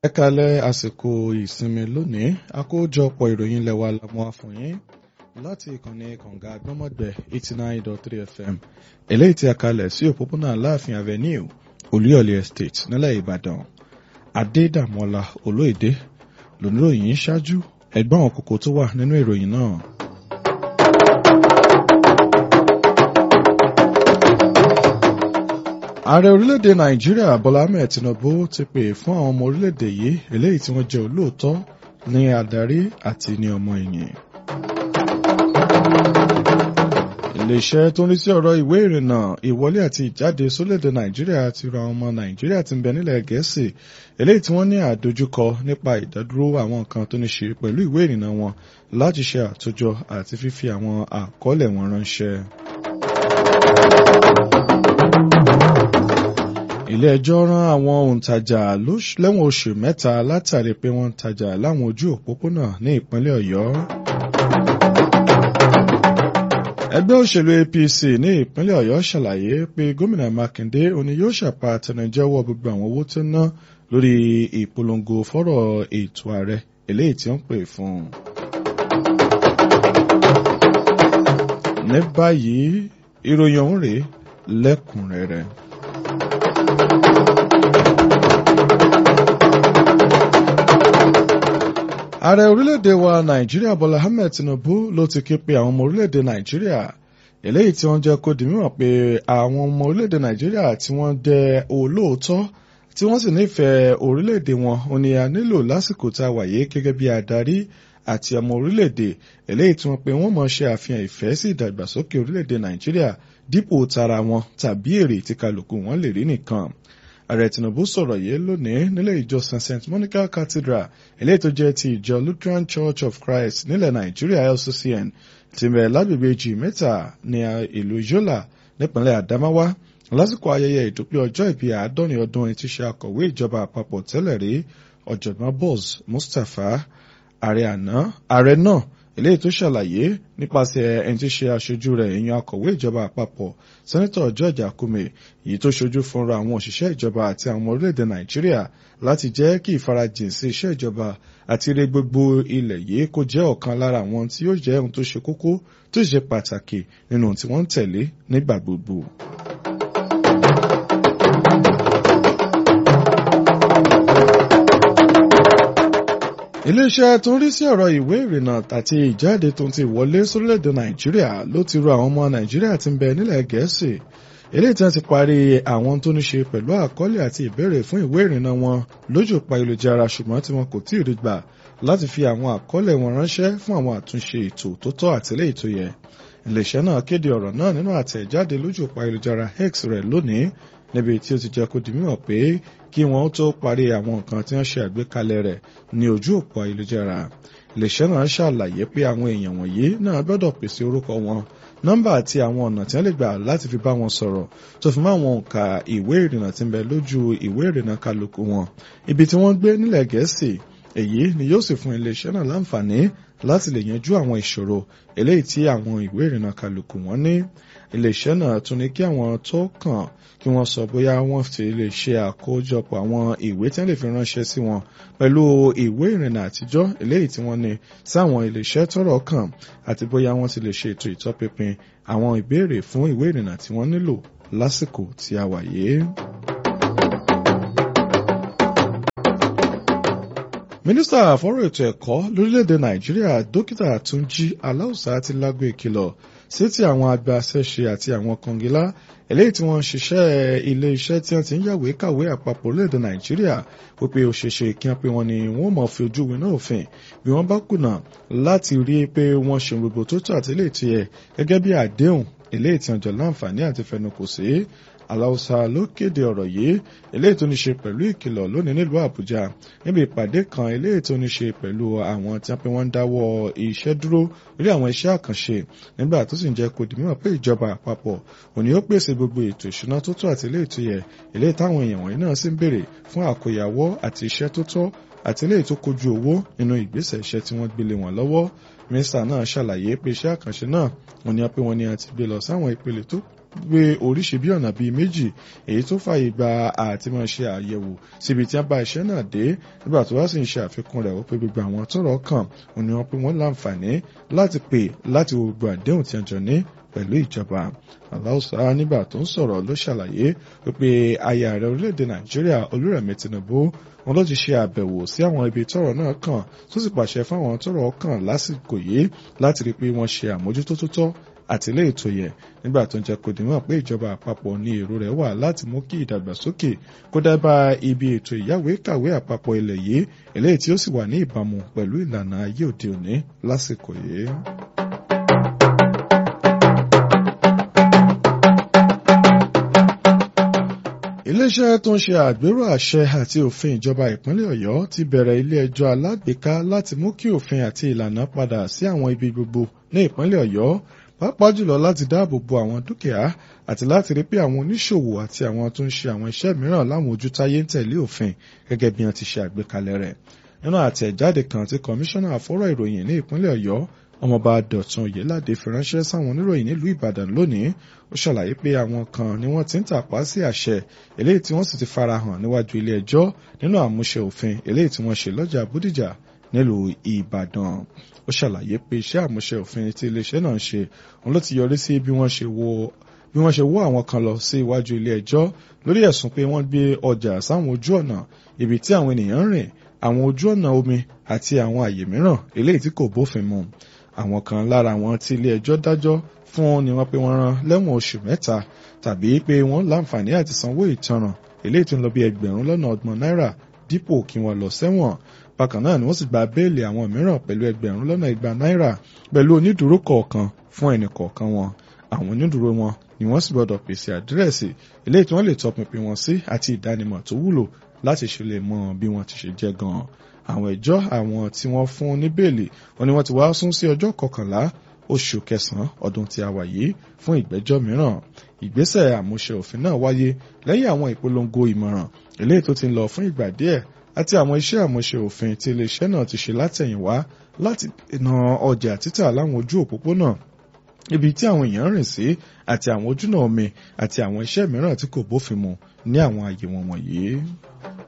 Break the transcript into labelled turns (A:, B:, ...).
A: ẹ kalẹ̀ àsìkò ìsinmi lónìí àkójọpọ̀ ìròyìn lẹ́wà lámú àfọyín láti ìkànnì kànga agbọ́mọ̀gbẹ́ eighty nine dot three fm eléyìí tí a kalẹ̀ sí òpópónà aláàfin avenue olúyọ̀lé estate nílẹ̀ ìbàdàn adédàmọ́lá olóyèdè lóníròyìn ṣáájú ẹgbọ́n àwọn kókó tó wà nínú ìròyìn náà. ààrẹ orílẹ̀-èdè nàìjíríà bọ́lá ahmed tinubu ti pè fún àwọn ọmọ orílẹ̀-èdè yìí eléyìí tí wọ́n jẹ́ olóòótọ́ ní adarí àti ní ọmọ ẹ̀yìn. iléeṣẹ́ tó ń rí sí ọ̀rọ̀ ìwé ìrìnnà ìwọlé àti ìjáde sórílẹ̀-èdè nàìjíríà ti ra ọmọ nàìjíríà tí ń bẹ nílẹ̀ gẹ̀ẹ́sì eléyìí tí wọ́n ní àdójúkọ nípa ìdádúró àwọn nǹkan tó ní ṣe pẹ̀lú ìwé ìrìnnà wọn láti ṣe àtòjọ àti fífi àwọn àkọọ́lẹ̀ wọn ránṣẹ́. ilé ẹjọ́ rán àwọn òǹtajà lẹ́wọ̀n oṣù mẹ́ta látàrí pé wọ́n ń tajà láwọn ojú òpópónà ní ìpínlẹ̀ ọ̀yọ́. ẹgbẹ́ òṣèlú apc ní ìpínlẹ̀ ọ̀yọ́ ṣàlàyé pé gómìnà mákindé òní yóò ṣàpá àtẹnujẹ́wọ́ gbogbo àwọn owó tó ná lórí ìpolongo fọ́rọ̀ ètò ààrẹ eléyìí tí ó ń pè fún un. ní báyìí ìròyìn ọ̀hún rèé lẹ́kùnrẹ́rẹ́. ààrẹ orílẹ̀-èdè wa nàìjíríà bọ́lá ahmed tinubu ló ti ké pe àwọn ọmọ orílẹ̀-èdè nàìjíríà eléyìí tí wọ́n jẹ́ kó di mímọ̀ pé àwọn ọmọ orílẹ̀-èdè nàìjíríà tí wọ́n jẹ́ olóòótọ́ tí wọ́n sì nífẹ̀ẹ́ orílẹ̀-èdè wọn ò ní a nílò lásìkò tá a wà yìí gẹ́gẹ́ bí adarí àti ọmọ orílẹ̀-èdè eléyìí tí wọ́n pe wọ́n mọ̀ ṣe àfihàn ìfẹ́ sí ìdàgbàsókè orílẹ̀-èdè nàìjíríà dípò tara wọn tàbí èrè tí kálukú wọn lè rí nìkan ààrẹ tinubu sọ̀rọ̀ yìí lónìí nílé ìjọsìn st monica cathedral eléyìí tó jẹ́ ti ìjọ lutheran church of christ nílẹ̀ nàìjíríà lccn ti bẹ̀ lágbègbè jì mẹ́ta ní ìlú yola nípínlẹ̀ adamawa lásìkò ayẹyẹ ìdúpẹ́ ọjọ́ ìbí àádọ́rin ọdún ẹni tí ṣe akọ̀wé ìjọba àpapọ̀ tẹ́lẹ̀ rí ọ̀jọ̀gbọ́n boz mustapha ààrẹ náà eléyìí tó ṣàlàyé nípasẹ̀ ẹni tí ṣe aṣojú rẹ̀ èèyàn akọ̀wé ìjọba àpapọ̀ sẹ́nitọ̀ george akume èyí tó ṣojú fúnra àwọn òṣìṣẹ́ ìjọba àti àwọn orílẹ̀-èdè nàìjíríà láti jẹ́ kí ìfarajìn sí iṣẹ́ ìjọba àti ire gbogbo ilẹ̀ yìí kó jẹ́ ọ̀kan lára àwọn tí yóò jẹ́ ohun tó ṣe kókó tó ṣe pàtàkì nínú tí wọ́n ń tẹ̀lé nígbà gbogbo. iléeṣẹ́ tó ń rí sí ọ̀rọ̀ ìwé ìrìnnà àti ìjáde tó ti wọlé sórílẹ̀-èdè nàìjíríà ló ti rọ àwọn ọmọ nàìjíríà tí ń bẹ nílẹ̀ gẹ̀ẹ́sì eléyìí tí wọ́n ti parí àwọn tó ní ṣe pẹ̀lú àkọọ́lẹ̀ àti ìbéèrè fún ìwé ìrìnnà wọn lójú pa ìlújára ṣùgbọ́n tí wọn kò tí ì rí gbà láti fi àwọn àkọọ́lẹ̀ wọn ránṣẹ́ fún àwọn àtúnṣe ètò tó tọ́ àtìlẹ́yìn tó yẹ iléeṣẹ́ náà kéde ọ̀rọ̀ náà nínú àtẹ̀jáde lójú pa ìlújára x rẹ̀ lónìí níbi tí ó ti jẹ́ kó di mímọ̀ pé kí wọ́n tó parí àwọn nǹkan tí wọ́n ṣe àgbékalẹ̀ rẹ̀ ní ojú òpó ayélujára iléeṣẹ́ náà ṣàlàyé pé àwọn èèyàn wọ̀nyí náà gbọ́dọ̀ pèsè orúkọ wọn nọ́mbà àti àwọn ọ̀nà tí wọ́n lè gbà láti fi bá wọn sọ̀rọ̀ tó fi mọ́ àwọn òǹkà ìwé ìrìnnà tí ń bẹ lójú ìwé ìrìnnà kálukú wọn ibi tí wọ́n gbé nílẹ̀ gẹ̀ẹ́sì èyí ni yóò sì fún iléeṣẹ́ náà láǹfààní láti lè yanjú àwọn ìṣòro eléyìí tí àwọn ìwé ìrìnnà kálukú wọn ní iléeṣẹ́ náà tún ní kí àwọn tó kàn kí wọ́n sọ bóyá wọ́n ti lè ṣe àkójọpọ̀ àwọn ìwé tí wọ́n lè fi ránṣẹ́ sí wọn pẹ̀lú ìwé ìrìnnà àtijọ́ eléyìí tí wọ́n ní sáwọn iléeṣẹ́ tọ́rọ̀ kàn àti bóyá wọ́n ti lè ṣe ètò ìtọ́pinpin àwọn ìbéèrè fún ìwé ìrìnnà tí wọ́n nílò lásìkò tí a wà yìí. mínísítà fọ́rọ̀ ètò ẹ̀kọ́ lórílẹ̀‐èdè nàìjíríà dókítà túnjí aláùsá ti lágbo ìkìlọ̀ sí ti àwọn agbaṣẹ́ṣe àti àwọn kọngilá eléyìí tí wọ́n ń ṣiṣẹ́ ilé iṣẹ́ tí wọ́n ti ń yàwé kàwé àpapọ̀ orílẹ̀‐èdè nàìjíríà wípé ó ṣeéṣe kí wọ́n pé wọ́n ní wọ́n mọ̀ fi ojú winá òfin bí wọ́n bá kùnà láti rí i pé wọ́n ṣe gbogbo tó tó àti eléyìí tó yẹ gẹ́gẹ́ bí àdéhùn eléyìí tí wọ́n jọ láǹfààní àti fẹnukò sí aláùsá ló kéde ọ̀rọ̀ yìí eléyìí tó ní ṣe pẹ̀lú ìkìlọ̀ lónìí nílùú àbújá níbi ìpàdé kan eléyìí tó ní ṣe pẹ̀lú àwọn tí wọ́n pe wọ́n ń dáwọ́ iṣẹ́ dúró lórí àwọn iṣẹ́ àkànṣe nígbà tó sì ń jẹ́ kó di mímọ̀ pé ìjọba àpapọ̀ òní ó pèsè gbogbo ètò ìṣúná tó tó àti eléyìí tó yẹ eléyìí táwọn èèyàn wọ̀nyí náà sì ń béèrè fún àkóyawọ́ àti iṣẹ́ tó tọ́ àti eléyìí tó kojú owó nínú ìgbésẹ̀ iṣẹ́ tí wọ́n gbélé wọn lọ́wọ́ mínísítà náà ṣàlàyé pé iṣẹ́ àkànṣe náà wọ́n ní pé wọ́n ní àti gbé lọ sáwọn ìpele tó gbé oríṣi bí ọ̀nà bíi méjì èyí tó fààyè gba àti máa ṣe àyẹ̀wò síbi tí wọ́n bá iṣẹ́ náà dé nígbà tó wá sì ń ṣe àfikún rẹ̀ wípé gbogbo àwọn tọ́rọ̀ kàn òun ni wọ́n pé wọ́n láǹfààní láti pè láti wo gbogbo àdéhùn tí wọ́n jọ ní pẹ̀lú ìjọba aláùsá nígbà tó ń sọ̀rọ̀ ló ṣàlàyé wípé aya ààrẹ orílẹ̀-èdè nàìjíríà olúrẹ̀mí tinubu wọn ló ti ṣe àbẹ̀wò sí àwọn ibi tọ́rọ̀ náà kàn tó sì pàṣẹ fáwọn tọ́rọ̀ kàn lásìkò yìí láti rí i pé wọ́n ṣe àmójútó tó tọ́ àti ilé ètò yẹ nígbà tó ń jẹ́ kó dìmọ̀ pé ìjọba àpapọ̀ ní èrò rẹ̀ wà láti mú kí ìdàgbàsókè kó dábà ibi ètò ìyáwé kàwé àpapọ̀ ilẹ̀ yìí eléyìí tí ó sì wà ní ìbámu pẹ̀lú ìlànà ayé òde òní lásìkò yìí. iléeṣẹ́ tó ń ṣe àgbérò àṣẹ àti òfin ìjọba ìpínlẹ̀ ọ̀yọ́ ti bẹ̀rẹ̀ ilé ẹjọ́ alágbèéká láti mú kí òfin àti ìlànà padà sí àwọn ibi gbogbo ní ìpínlẹ̀ ọ̀yọ́ pàápàá jùlọ láti dáàbò bo àwọn dúkìá àti láti rí pé àwọn oníṣòwò àti àwọn tó ń ṣe àwọn iṣẹ́ mìíràn láwọn ojútáyé ń tẹ̀lé òfin gẹ́gẹ́ bí wọ́n ti ṣe àgbékalẹ̀ rẹ̀ nínú àtẹ̀jáde kan tí kọmíṣánná àfọ́rọ̀ ìròyìn ní ìpínlẹ̀ ọ̀yọ́ ọmọọba dọ̀tun oyèládé fi ránṣẹ́ sáwọn oníròyìn nílùú ìbàdàn lónìí ó ṣàlàyé pé àwọn kan ni wọ́n ti ń tàpá sí àṣẹ eléyìí tí wọ́n sì ti farahàn níwájú ilé ẹjọ́ nínú àmúṣe òfin eléyìí tí wọ́n ṣe lọ́jà bódìjà nílùú ìbàdàn ó ṣàlàyé pé iṣẹ́ àmúṣe òfin tí iléeṣẹ́ náà ń ṣe òun ló ti yọrí sí bí wọ́n ṣe wo bí wọ́n ṣe wó àwọn kan lọ sí iwájú ilé ẹjọ́ lórí ẹ̀sùn pé wọ́n gbé ọjà sáwọn ojú ọ̀nà ibi tí àwọn ènìyàn ń rìn àwọn ojú ọ̀nà omi àti àwọn àyè mìíràn eléyìí tí kò bófin mu àwọn kan lára wọn tí ilé ẹjọ́ dájọ́ fún ni wọ́n pé wọ́n rán lẹ́wọ̀n oṣù mẹ́ta tàbí pé wọ́n láǹfààní àti sanwó ìtanràn eléyìí tó ń lọ bí ẹgbẹ̀rún lọ́nà ọgbọ̀n náírà dípò kí wọ́n lọ sẹ́wọ̀n bákan náà ni wọ́n sì gba béèlì àwọn mìíràn pẹ̀lú ẹgbẹ̀rún lọ́nà igba náírà pẹ̀lú onídùúró kọ̀ọ̀kan fún ẹnì kọ̀ọ̀kan wọn àwọn onídùúró wọn ni wọ́n sì gbọ́dọ̀ pèsè àdírẹ́sì eléyìí tí wọ́n lè tọpinpin wọn sí àti ìdánimọ̀ tó wúlò láti ṣe lè mọ bí wọ́n ti ṣe jẹ́ gan-an àwọn ẹjọ́ àwọn tí wọ́n fún ní bẹ́ẹ̀lì wọn ni wọ́n ti wá sún sí ọjọ́ kọkànlá oṣù kẹsàn-án ọdún tí a wà yìí fún ìgbẹ́jọ́ mìíràn ìgbésẹ̀ àmúṣe òfin náà wáyé lẹ́yìn àwọn ìpolongo ìmọ̀ràn eléyìí tó ti ń lọ fún ìgbà díẹ̀ àti àwọn iṣẹ́ àmúṣe òfin tí iléeṣẹ́ náà ti ṣe látẹ̀yìnwá láti dènà ọjà títà láwọn ojú òpópónà ibi tí àwọn èèyàn rìn sí àti àwọn ojúnà omi àti àwọn iṣẹ́ mìíràn tí kò bófin mu ní àwọn àyè wọn wọ̀nyí.